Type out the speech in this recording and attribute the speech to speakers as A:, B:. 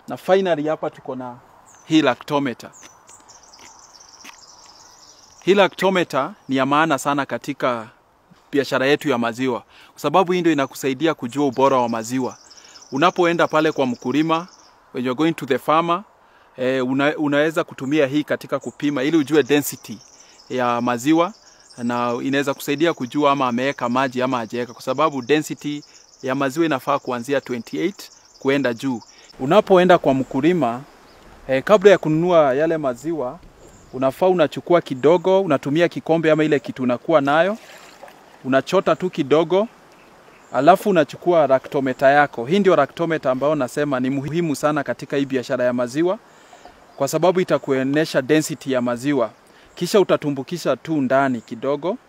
A: na finally hapa tuko na hii lactometer. Hii lactometer ni ya maana sana katika biashara yetu ya maziwa, kwa sababu hii ndio inakusaidia kujua ubora wa maziwa. Unapoenda pale kwa mkulima, when you're going to the farmer, eh, una, unaweza kutumia hii katika kupima ili ujue density ya maziwa na inaweza kusaidia kujua ama ameweka maji ama hajaweka, kwa sababu density ya maziwa inafaa kuanzia 28 kuenda juu. Unapoenda kwa mkulima eh, kabla ya kununua yale maziwa unafaa unachukua kidogo, unatumia kikombe ama ile kitu unakuwa nayo, unachota tu kidogo, alafu unachukua lactometer yako. Hii ndio lactometer ambayo nasema ni muhimu sana katika hii biashara ya maziwa, kwa sababu itakuonyesha density ya maziwa. Kisha utatumbukisha tu ndani kidogo,